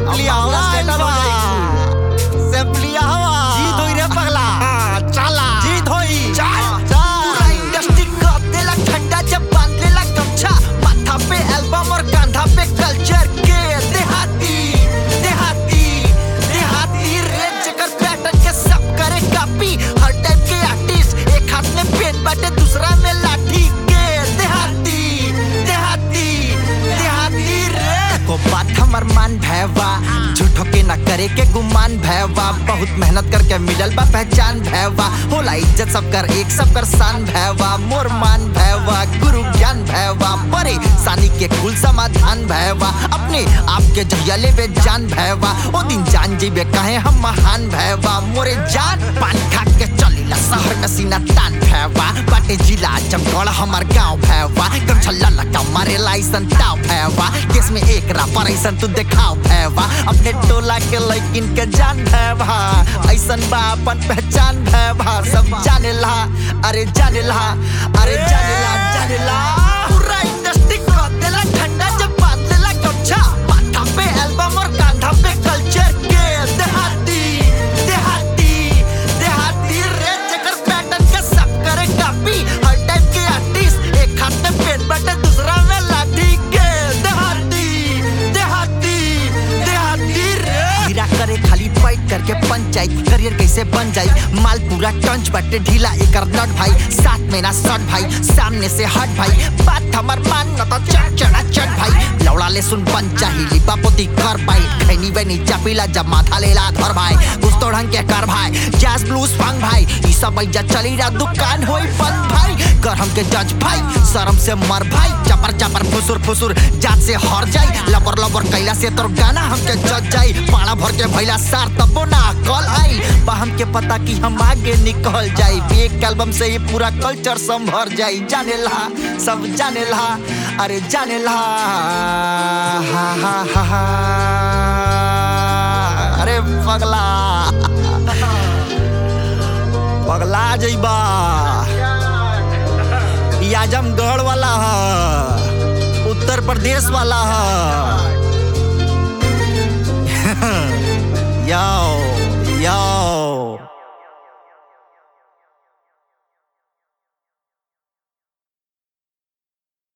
सेम्पलिया हवा स्टेटस हो जाई। सेम्पलिया हवा जी धोई रे पगला हाँ, चला जी धोई चल पूरा इंडस्ट्री कप देला ठंडा जब बांध लेला गमछा माथा पे एल्बम और कांधा पे कल्चर के देहाती देहाती देहाती रे जकर पैटर्न के सब करे कॉपी हर टाइप के आर्टिस्ट एक हाथ में पेन बाटे दूसरा में लाठी के देहाती देहाती देहाती रे को बात हमर मान भैवा झूठो के ना करे के गुमान भैवा बहुत मेहनत करके मिलल बा पहचान भैवा होला इज्जत सब कर एक सब कर शान भैवा मोर मान भैवा गुरु ज्ञान भैवा परे सानी के कुल समाधान भैवा अपने आप के जहिया लेबे जान भैवा ओ दिन जान जीबे कहे हम महान भैवा मोरे जान पान खा के चलीला शहर में सीना तान भैवा बाटे जिला जमगढ़ हमार गांव भैवा गमछा ललका मारे लाइसन ताव भैवा केस में एक रापर ऐसन तू देखाव भैवा अपने टोला के लैकिन के जान भैवा ऐसन बा अपन पहचान भैवा सब जानेला अरे जानेला अरे जानेला जानेला पूरा इंडस्ट्री को देला ठंडा जब बांध लेला गमछा माथा पे एल्बम और कांधा पे कल्चर के देहाती देहाती देहाती रे जकर पैटर्न के सब करे कॉपी हर टाइप के आर्टिस्ट एक हाथ में पेन बटे दूसरा में लाठी के देहाती देहाती देहाती रे हीरा करे खाली फाइट करके पंचायत करियर कैसे बन जाई माल पूरा टंच बटे ढीला एकर नट भाई साथ में ना सट भाई सामने से हट भाई बात हमर मान न तो चढ़ चढ़ा चढ़ भाई लौड़ा ले सुन पंचा ही लिपा पोती कर भाई खैनी बनी चापीला जब माथा लेला धर भाई कुछ तो ढंग के कर भाई जैस ब्लूज फंग भाई ई सब बैजा चली रा दुकान होई बंद भाई कर हमके जज भाई शर्म से मर भाई चपर चपर फुसुर फुसुर जात से हर जाई लबर लबर कैला से तोर गाना हमके जज जाई पाड़ा भर के भैला सार तबो ना कल आई बा हमके पता कि हम आगे निकल जाई एक एल्बम से ये पूरा कल्चर संभर जाई जाने ला सब जाने ला अरे जाने ला हा हा हा हा अरे पगला पगला जइबा ई आजमगढ़ वाला ह उत्तर प्रदेश वाला ह यो